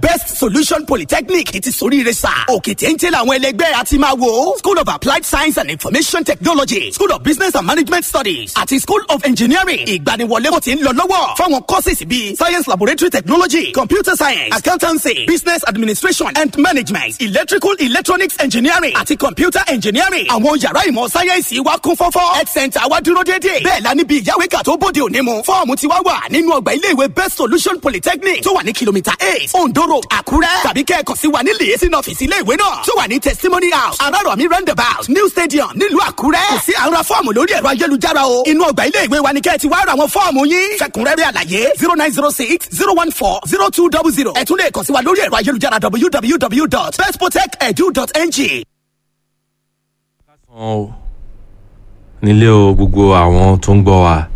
best solution polytechnic ti soríire sà òkè téńté làwọn ẹlẹgbẹ́ àti máa wò school of applied science and information technology school of business and management studies àti school of engineering ìgbaniwọlé kò ti ń lọ lọ́wọ́ fáwọn courses bíi science laboratory technology computer science accountancy business administration and management electrical electronics engineering àti computer engineering àwọn yàrá ìmọ̀ sáyẹ́ǹsì wa kún fọ́fọ́ health center wa dúró déédéé bẹ́ẹ̀ la níbi ìyáwéka tó bóde òní mu fọ́ọ̀mù ti wá wà nínú ọgbà iléèwé best solution polytechnic tó wà ní kìlómítà eight ondo road àkúrẹ́ tàbí kẹ́ẹ̀kan sí wa ní lèyẹsìn ọ́fíìsì iléèwé náà tó wà ní testimony house arárọ̀mí roundabout new stadium nílùú àkúrẹ́ kò sí àwọn fọ́ọ̀mù lórí ẹ̀rọ ayélujára o inú ọgbà iléèwé wa ni kẹ́ẹ̀ ti wá ra àwọn fọ́ọ̀mù yín fẹ̀kúnrẹ́rẹ́ àlàyé zero nine zero six zero one four zero two double zero ẹ tún lè kàn sí wa lórí ẹ̀rọ ayélujára www.bestprotect.edu.ng. o nílé o gbogbo àwọn tó ń gbọ́ wa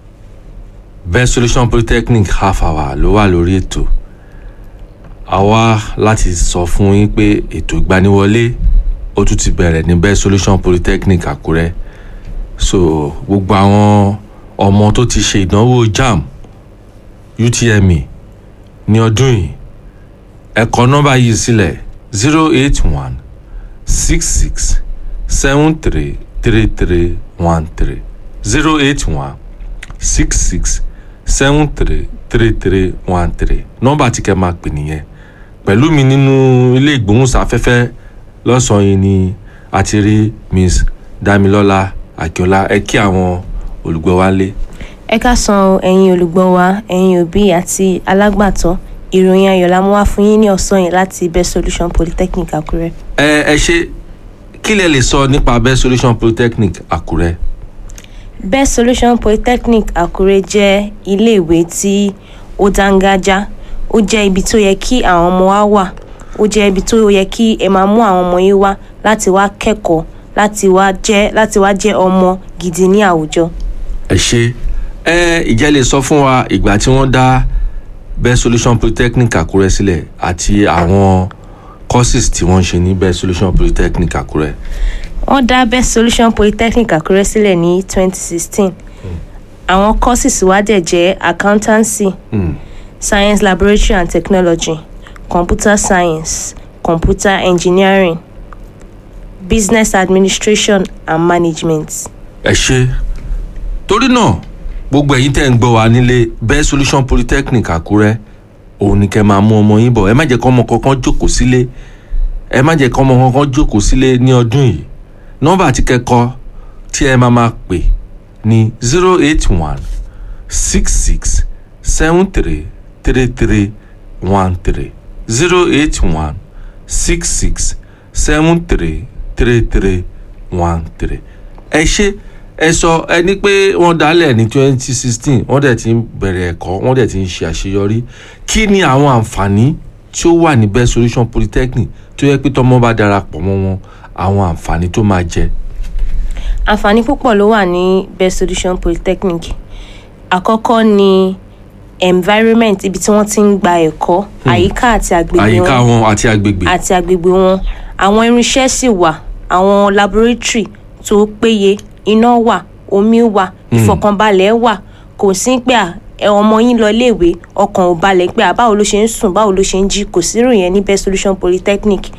best solution polytechnic half hour ló wà lórí ètò a wá láti sọ fún yín pé ètò ìgbaniwọlé ó tún ti bẹ̀rẹ̀ ní best solution polytechnic àkúrẹ́ so gbogbo àwọn ọmọ tó ti ṣe ìdánwò jamb utme ní ọdún yìí ẹ kọ nọ́mbà yìí sílẹ̀ zero eight one six six seven three three three one three zero eight one six six seven three three three one three nọ́mbà tí kẹ́ máa pè nìyẹn pẹ̀lú mi nínú ilé ìgbóhùnsáfẹ́fẹ́ lọ́sàn-án yìí ni a ti rí miss damilọ́lá akínọlá ẹ kí àwọn olùgbọ́ wa lé. ẹ ká san ẹ̀yin olùgbọ́ wa ẹ̀yin òbí àti alágbàtọ́ ìròyìn ayọ̀ la mú wá fún yín ní ọ̀sán yìí láti best solution polytechnic àkúrẹ́. ẹ ẹ ṣe kí lẹ lè sọ nípa best solution polytechnic àkúrẹ́. best solution polytechnic àkúrẹ́ jẹ́ iléèwé tí ó dángájá ó jẹ́ ibi tó yẹ kí àwọn ọmọ wa wà ó jẹ́ ibi tó yẹ kí ẹ máa mú àwọn ọmọ yín wá láti wá kẹ́kọ̀ọ́ láti wá jẹ́ láti wá jẹ́ ọmọ gidi ní àwùjọ. ẹ ṣe ẹ ìjẹ́ lè sọ fún wa ìgbà tí wọ́n dá best solution polytechnic àkúrẹ́ sílẹ̀ àti àwọn courses tí wọ́n ń ṣe ní best solution polytechnic àkúrẹ́. wọ́n dá best solution polytechnic àkúrẹ́ sílẹ̀ ní 2016 àwọn courses wa dẹ̀ jẹ́ accountancy Mm. science laboratory and technology computer science computer engineering business administration and management. ẹ ṣe torí náà gbogbo ẹ̀yin tẹ́ ń gbọ́ wa nílé best solution polytechnic àkúrẹ́ òun ni kẹ́ máa mú ọmọ yín bọ̀ ẹ má jẹ́ kọ́ ọmọ kankan jókòó sílé ẹ má jẹ́ kọ́ ọmọ kankan jókòó sílé ní ọdún yìí nọ́mbà tí kẹ́kọ́ tí ẹ máa máa pè ní zero eight one six six seven three three three one three zero eight one six six seven three three three one three ẹ ṣe ẹ sọ ẹ ní pé wọ́n dálẹ̀ ní twenty sixteen wọ́n dẹ̀ ti ń bẹ̀rẹ̀ ẹ̀kọ́ wọ́n dẹ̀ ti ń ṣe àṣeyọrí kí ni àwọn àǹfààní tí ó wà ní best solution polytechnic tó yẹ pé tọmọ bá darapọ̀ mọ́ wọn àwọn àǹfààní tó máa jẹ. àǹfààní púpọ̀ ló wà ní best solution polytechnic àkọ́kọ́ ni environment ibi tí wọ́n ti ń gba ẹ̀kọ́ àyíká àti agbègbè àyíká wọn wọn àti agbègbè. àti agbègbè wọn àwọn irinṣẹ́ sì wà àwọn laboratory tó péye iná wà omi wà ìfọ̀kànbalẹ̀ wà kò sí pé à, ẹ ọmọ yín lọ iléèwé ọkàn ò balẹ̀ pé à, báwo ló ṣe ń sùn báwo ló ṣe ń jí kò sí ìròyìn ní best solution polytechnic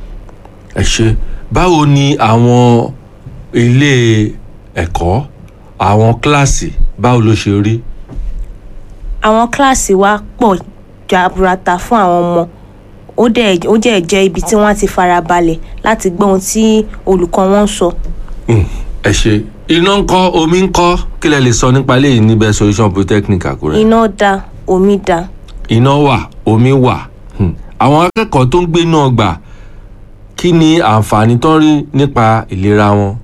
ẹ ṣe báwo ni àwọn ilé ẹ̀kọ́ àwọn kíláàsì báwo ló ṣe rí. àwọn kíláàsì wa pọ̀ jaburata fún àwọn ọmọ ó dẹ̀ ó jẹ́ jẹ́ ibi tí wọ́n ti fara balẹ̀ láti gbọ́ ohun tí olùkọ́ wọn ń sọ. Mm, ẹ ṣe iná ń kọ́ omi ń kọ́ kí lẹ lè sọ nípa eléyìí ní best solution polytechnic àkúrẹ́. iná da omi da iná wà omi wà Hmm. àwọn akẹ́kọ̀ọ́ tó ń gbé náà gbà kí ni àǹfààní tó ń rí nípa ìlera wọn.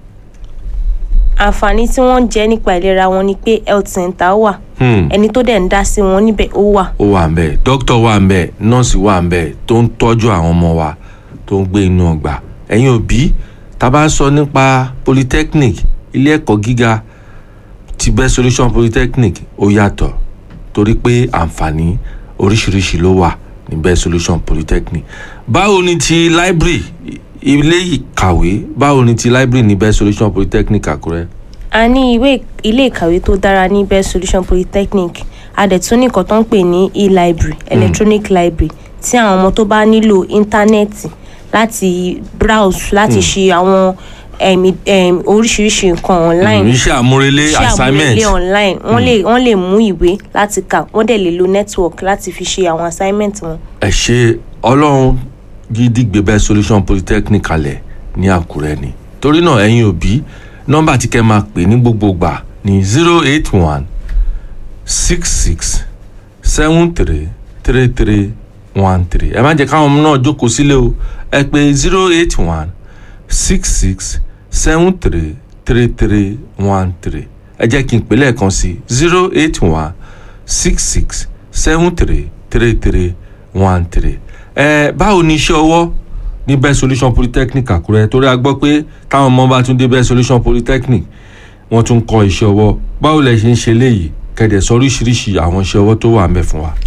àǹfààní tí wọ́n ń jẹ nípa ìlera wọn ni pé health center wà Hmm. ẹni tó dẹ̀ ń dá sí wọn níbẹ̀ ó wà. ó wà ń bẹ̀ dókítà wà ń bẹ̀ nọ́ọ̀sì wà ń bẹ̀ tó ń tọ́jú àwọn ọmọ wa tó ń gbé inú ọgbà ẹ̀yin òbí tá a bá ń sọ nípa polytechnic ilé ẹ̀kọ́ gíga ti best solution polytechnic ó yàtọ̀ torí pé àǹfààní oríṣiríṣi ló wà ní best solution polytechnic báwo ni ti library ilé ìkàwé báwo ni ti library ní best solution polytechnic àkúrẹ́. a ní ìwé ilé ìkàwé tó dára ní best solution polytechnic a dẹ̀ tún ní nǹkan tó ń pè ní e-library electronic library tí àwọn ọmọ tó bá nílò íńtánẹ́ẹ̀tì láti browse láti ṣe àwọn em, em, oríṣiríṣi nǹkan online iṣẹ́ àmúrelé iṣẹ́ assignment àmúlélé online wọ́n lè wọ́n lè mú ìwé láti kà wọ́n dẹ̀ lè lo network láti fi ṣe àwọn assignment wọn. ẹ ṣe ọlọ́run gidi gbẹbẹ solution polytechnic kalẹ̀ ní àkúrẹ́ ni torí náà ẹ̀yin òbí nọ́mbà tí kẹ́ máa pè ní gbogbo gbà ní zero eight one six six seven three three three one three ẹ má jẹ́ káwọn ọmọ náà jókòó sílé o ẹ pè zero eight one six six seven three three three one three ẹ jẹ́ kí n pè lẹ́ẹ̀kan sí zero eight one six six seven three three three one three ẹ báwo ni iṣẹ́ ọwọ́ ní best solution polytechnic àkúrẹ́ torí a gbọ́ pé táwọn ọmọ bá tún dé best solution polytechnic wọ́n tún kọ́ iṣẹ́ ọwọ́ báwo lẹ ṣe ń ṣe léyìí kẹ̀dẹ̀ sọ oríṣiríṣi àwọn iṣẹ́ ọwọ́ tó wà ń bẹ̀ fún wa.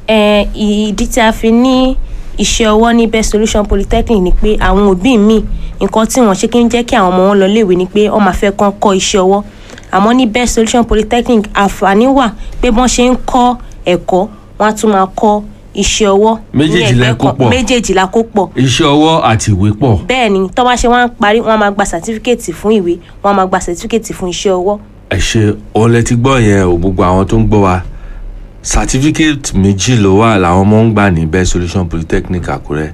ẹ ìdí tí a fi ní iṣẹ́ ọwọ́ ní best solution polytechnic ni pé àwọn òbí mi nǹkan tí wọ́n ṣe kí ń jẹ́ kí àwọn ọmọ wọn lọ léèwé ni pé wọ́n máa fẹ́ kán kọ́ iṣẹ́ ọwọ́ àmọ́ ní best solution polytechnic àǹfààní wà pé bọ́n ṣe ń kọ́ ẹ̀kọ́ wọ́n á tún máa kọ́ iṣẹ́ ọwọ́ ní Méjèèjì lẹ ẹgbẹ́ kó kan- pọ̀. méjèèjì la kó pọ̀ iṣẹ́ ọwọ́ àti ìwé pọ̀ bẹ́ẹ̀ ni tó bá ṣe wọ́n á parí wọ́n á máa gba sàtífíkẹ́ẹ̀tì fún ìwé wọ́n á máa gba sàtífíkẹ́ẹ̀tì fún iṣẹ́ ọwọ́ ẹ ṣe òun lẹ ti gbọ́ yẹn o gbogbo àwọn tó ń gbọ́ wa certificate méjì ló wà làwọn ọmọ ń gbà ní best solution polytechnic àkúrẹ́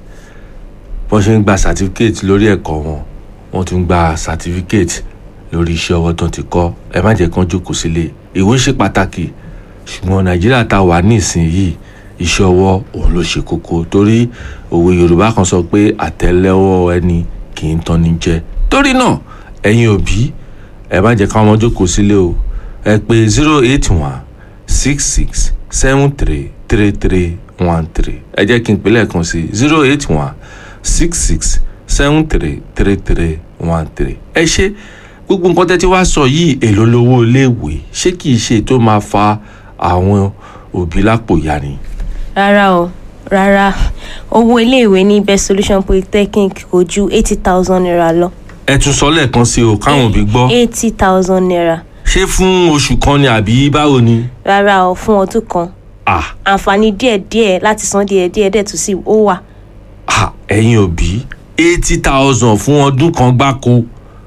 bọ́n ṣe ń gba certificate lórí ẹ̀kọ́ wọn wọ́n tún gba certificate lórí iṣẹ́ ọwọ́ tó ti kọ́ ẹ má jẹ́ kán jókòó sílé ìwé ṣe pàtàkì ṣùgbọ́n nàìjíríà tá a wà ní ìsinyìí iṣẹ́ ọwọ́ òun ló ṣe kókó torí òwe yorùbá kan sọ pé àtẹ́lẹwọ́ ẹni kì í tán ní jẹ torí náà ẹ̀yin òbí ẹ má jẹ́ káwọn ọmọ jókòó sílé o ẹ pé zero eight one six six seven three three three one three ẹ jẹ́ kí n pè lẹ́ẹ̀kan sí zero eight one six six seven three three three one three ẹ ṣe gbogbo nǹkan tẹ́ ti wá sọ yìí èlò lówó iléèwé ṣé kì í ṣe tó máa fa àwọn òbí lápò ya ni. rárá o rárá owó iléèwé ní best solution polytechnic kò ju eighty thousand naira lọ ẹ tún sọ lẹ́ẹ̀kan sí o káwọn òbí gbọ́ eighty thousand naira ṣé fún oṣù kan ni àbí báwo ni. rárá o fún ọdún kan ah àǹfààní díẹ̀díẹ̀ láti san díẹ̀díẹ̀ dẹ̀ tún sí ó wà ah ẹ̀yin òbí eighty thousand fún ọdún kan gbáko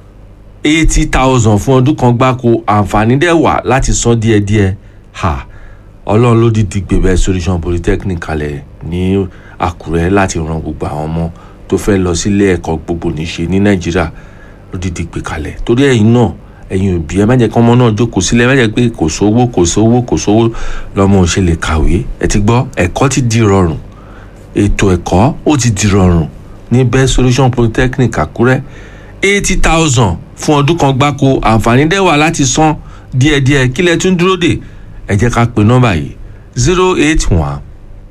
eighty thousand fún ọdún kan gbáko àǹfààní dẹ̀ wà láti san díẹ̀díẹ̀ ha ọlọ́run ló dìdí gbèbẹ́ solution polytechnic kalẹ̀ ní àkúrẹ́ láti ran gbogbo àwọn ọmọ tó fẹ́ lọ sílé ẹ̀kọ́ gbogbo níṣe ní nàìjíríà ló dìdí gbé kalẹ̀ torí ẹ̀yin náà ẹ̀yin òbí ẹ má jẹ́ kí ọmọ náà jókòó sílẹ̀ ẹ má jẹ́ pé kò sówó kò sówó kò sówó lọ́mọ ò ṣe lè kàwé ẹ ti gbọ́ ẹ̀kọ́ ti di rọrùn ètò ẹ̀kọ́ ó ti di rọrùn ní best solution polytechnic àkúrẹ́ eighty thousand fún ọdún kan gbáko àǹfààní dẹ̀ wà láti san díẹ̀díẹ̀ kílẹ̀ tún dúró dè ẹ jẹ́ ká pe nọ́mbà yìí zero eight one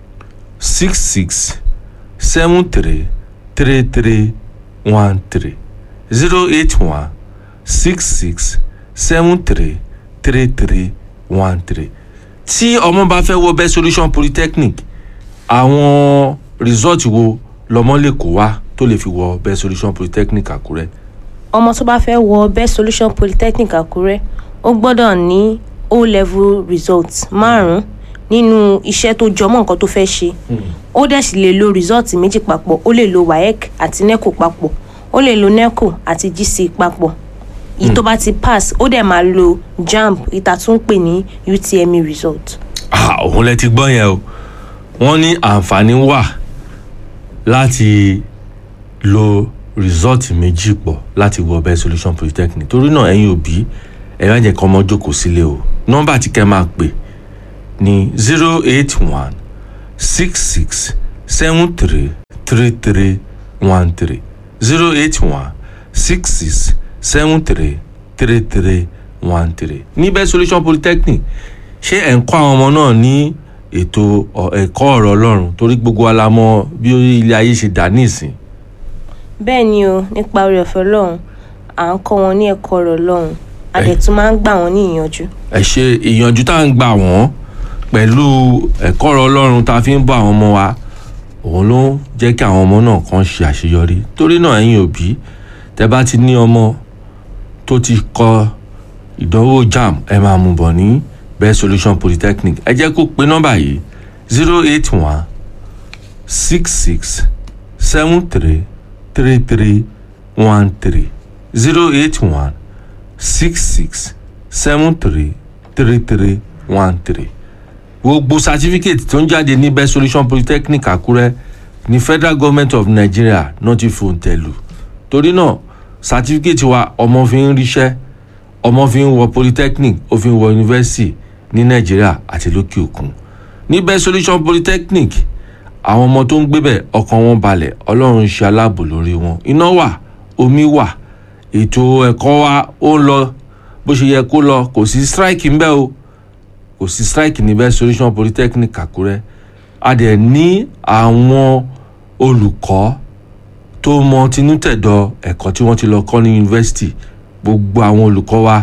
six six seven three three three one three zero eight one six six seven three three three one three tí ọmọ bá fẹ́ wọ best solution polytechnic àwọn result wo lọmọ lè kó wá tó lè fi wọ best solution polytechnic àkúrẹ́ ọmọ tó bá fẹ́ wọ best solution polytechnic àkúrẹ́ ó gbọ́dọ̀ ní o level result márùn-ún nínú iṣẹ́ tó jọmọ́ nǹkan tó fẹ́ ṣe ó dẹ̀ sì lè lo result méjì papọ̀ ó lè lo waec àti neco papọ̀ ó lè lo neco àti gc papọ̀ èyí tó bá ti pass ó dẹ̀ máa lo jamb ìta tún pè ní utme result. ah òun lẹ ti gbọ́ yẹn o wọ́n ní àǹfààní wà láti lo result méjì pọ̀ láti wọ best solution polytechnic torí náà ẹ̀yin òbí ẹ má jẹ́ kí ọmọ jókòó sílé o nọ́mbà tí kẹ́ máa pè ní zero eight one six six seven three three three one three zero eight one six six seven three three three one three ní best solution polytechnic ṣé ẹ̀ ń kọ́ àwọn ọmọ náà ní ètò ọ- ẹ̀kọ́ ọ̀rọ̀ ọlọ́run torí gbogbo wa la mọ̀ bí ilé ayé ṣe dà nísìn bẹ́ẹ̀ ni o nípa orí ọ̀fẹ́ ọlọ́run à ń kọ́ wọn ní ẹ̀kọ́ ọ̀rọ̀ ọlọ́run a dẹ̀ tún máa ń gbà wọ́n ní ìyànjú. ẹ ṣe ìyànjú tá à ń gbà wọ́n pẹ̀lú ẹ̀kọ́ ọ̀rọ̀ ọlọ́run tá a fi ń bọ́ àwọn ọmọ wa òun ló ń jẹ́ kí àwọn ọmọ náà kàn ṣe àṣeyọrí torí náà ẹ̀yin òbí tẹ́ bá ti ní ọmọ tó ti kọ ìdánwò jam ẹ máa mú bọ̀ ní best solution polytechnic ẹ jẹ́ kó pe nọ́mbà yìí zero eight one six six seven three three three one three zero eight one six six seven three three three one three gbogbo certificate tó ń jáde ní best solution polytechnic àkúrẹ́ ní federal government of nigeria náà ti fòun tẹ̀lú torí náà certificate wa ọmọ fi ń ríṣẹ́ ọmọ fi ń wọ polytechnic ó fi ń wọ university ní nàìjíríà àti lókè òkun ní best solution polytechnic àwọn ọmọ tó ń gbébẹ̀ ọkàn wọn balẹ̀ ọlọ́run ń ṣe aláàbò lórí wọn iná wà omi wà ètò ẹ̀kọ́ wa ó ń lọ bó ṣe yẹ kó lọ kò sí strike ńbẹ́ o kò sí strike ní best solution polytechnic àkúrẹ́ a dẹ̀ ní àwọn olùkọ́ tó mọ tinútẹ̀dọ̀ ẹ̀kọ́ tí wọ́n ti lọ kọ́ ní yunifásitì gbogbo àwọn olùkọ́ wa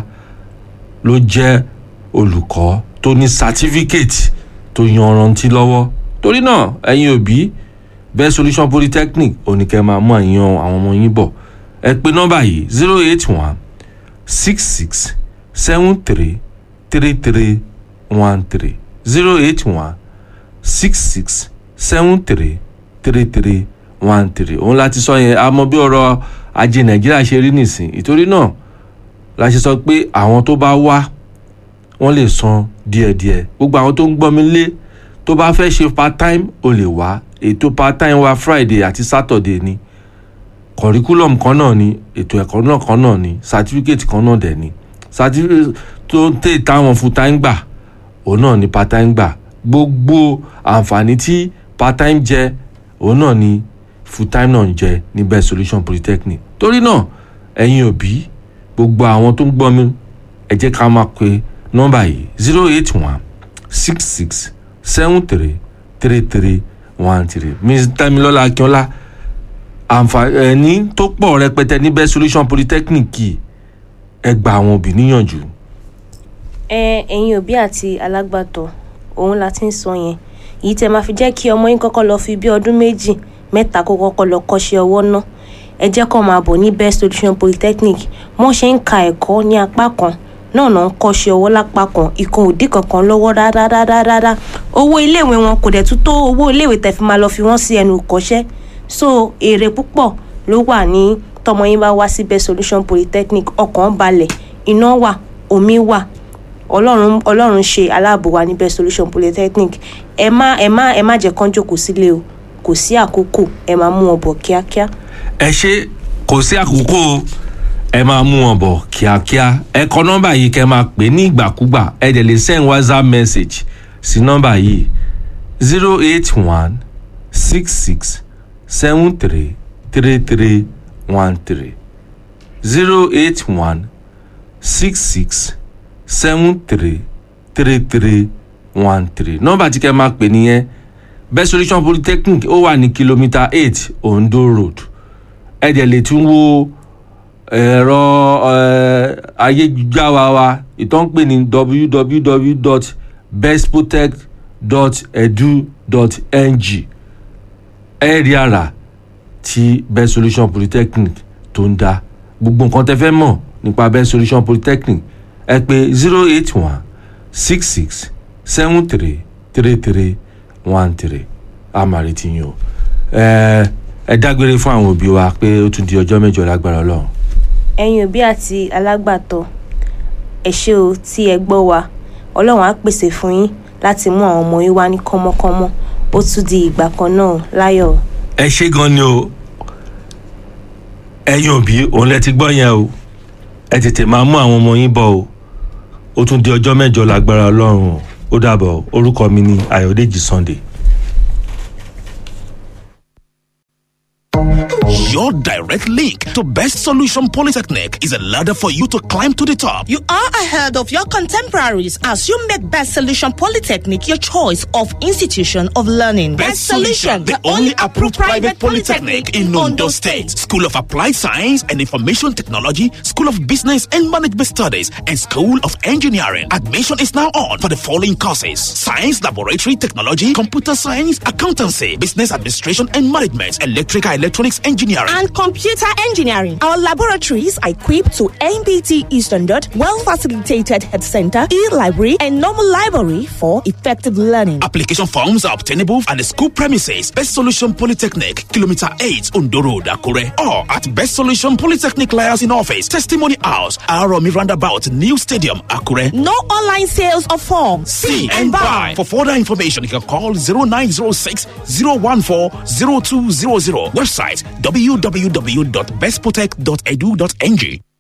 ló jẹ́ olùkọ́ tó ní certificate tó yanrantí lọ́wọ́ torí náà ẹ̀yin òbí best solution polytechnic oníkẹ́ máa mú àyàn àwọn ọmọ yín bọ̀ ẹ pè nọ́mbà yìí zero eight one six six seven three three three one three zero eight one six six seven three three three one three òun láti sọ yẹn a mọ bí ọrọ̀ ajé nàìjíríà ṣe rí nìsín ìtorí náà la ṣe sọ pé àwọn tó bá wá wọ́n lè san díẹ̀díẹ̀ gbogbo àwọn tó ń gbọ́ mi lé tó bá fẹ́ ṣe part time o lè wá ètò part time wa friday àti saturday ni curriculum kan náà ni ètò ẹ̀kọ́ náà kan náà ni certificate kan náà dẹ̀ ni certificate tó ń tè táwọn full time gbà òun náà ni part time gbà gbogbo àǹfààní tí part time jẹ òun náà ni full time náà ń jẹ ní best solution polytechnic torí náà ẹ̀yin òbí gbogbo àwọn tó ń gbọ́ mi ẹ jẹ́ ká máa pe nọ́mbà yìí zero eight one six six seven three three three one three miss tamilola akínọlá àǹfààní tó pọ̀ rẹpẹtẹ ní best solution polytechnic yìí ẹ gba àwọn òbí níyànjú. ẹ ẹ̀yin òbí àti alágbàtọ́ òun la ti ń sọ yẹn èyí tẹ máa fi jẹ́ kí ọmọ yín kọ́kọ́ lọ fi bí ọdún méjì mẹ́ta kó kọ́kọ́ lọ kọ́ṣẹ́ ọwọ́ náà ẹ jẹ́ kó máa bọ̀ ní best solution polytechnic wọ́n ṣe ń ka ẹ̀kọ́ ní apá kan náà náà ń kọ́ṣẹ́ ọwọ́ lápá kan ìkan òdì kankan lọ́wọ́ dáadáa owó iléèwé wọn kò dẹ̀ tún tó owó iléèwé tẹ̀ fi máa lọ fi wọ́n sí ẹnu kọ́ṣẹ́ so èrè púpọ̀ ló wà ní tọmọ yín bá wá sí best solution polytechnic ọkàn balẹ̀ iná wà omi wà ọlọ́run ọlọ́run ṣe aláàbò wa ní best solution polytechnic ẹ má ẹ má ẹ má jẹ́ kán jókòó sílé o kò sí àkókò ẹ máa mú wọn bọ̀ kíákíá. ẹ ṣe kò sí àkókò o ẹ máa mú wọn bọ̀ kíákíá ẹ kọ nọ́mbà yìí kẹ́ máa pè ní ìgbàkúgbà ẹ dẹ̀ lè send whatsapp message sí nọ́mbà yìí zero eight one six six seven three three three one three zero eight one six six seven three three three one three nọ́mbà tí kẹ́ máa pè nìyẹn best solution polytechnic ó wà ní kìlómítà eight ondo road ẹ dẹ̀ lè tún wo ẹ̀rọ ayélujára wa ìtàn pè ní www.bestprotect.edu.ng ẹ rí àrà tí best solution polytechnic tó ń dá gbogbo nǹkan tẹ́ fẹ́ mọ̀ nípa best solution polytechnic ẹ pè zero eight one six six seven three three three one three àmàrí ti yín o ẹ ẹ dágbére fún àwọn òbí wa pé ó tún di ọjọ́ mẹ́jọ lágbára ọlọ́run. ẹ̀yin òbí àti alágbàtọ́ ẹ ṣé o tí ẹ gbọ́ wa ọlọ́run á pèsè fún yín láti mú àwọn ọmọ yín wá ní kọ́mọ́kọ́mọ́ ó tún di ìgbà kan náà láyọ̀. ẹ ṣé gan ni o ẹ̀yin òbí òun lẹ ti gbọ́ yẹn o ẹ tètè máa mú àwọn ọmọ yín bọ̀ o ó tún di ọjọ́ mẹ́jọ lágbára ọlọ́run o ó dàbọ̀ orúkọ mi ni ayọ̀dèjì sunday. Your direct link to Best Solution Polytechnic is a ladder for you to climb to the top. You are ahead of your contemporaries as you make Best Solution Polytechnic your choice of institution of learning. Best Solution, the only approved private polytechnic in Ondo State. School of Applied Science and Information Technology, School of Business and Management Studies, and School of Engineering. Admission is now on for the following courses Science Laboratory Technology, Computer Science, Accountancy, Business Administration and Management, Electrical Electronics Engineering Engineering. and computer engineering. Our laboratories are equipped to NBT standard, well facilitated head center, e-library, and normal library for effective learning. Application forms are obtainable at the school premises, Best Solution Polytechnic, Kilometer 8, Ondo Road, Akure, or at Best Solution Polytechnic Liaison Office, Testimony House, Aromi Roundabout, New Stadium, Akure. No online sales of forms. See and buy. For further information, you can call 0906 014 0200. Website www.bestprotect.edu.ng.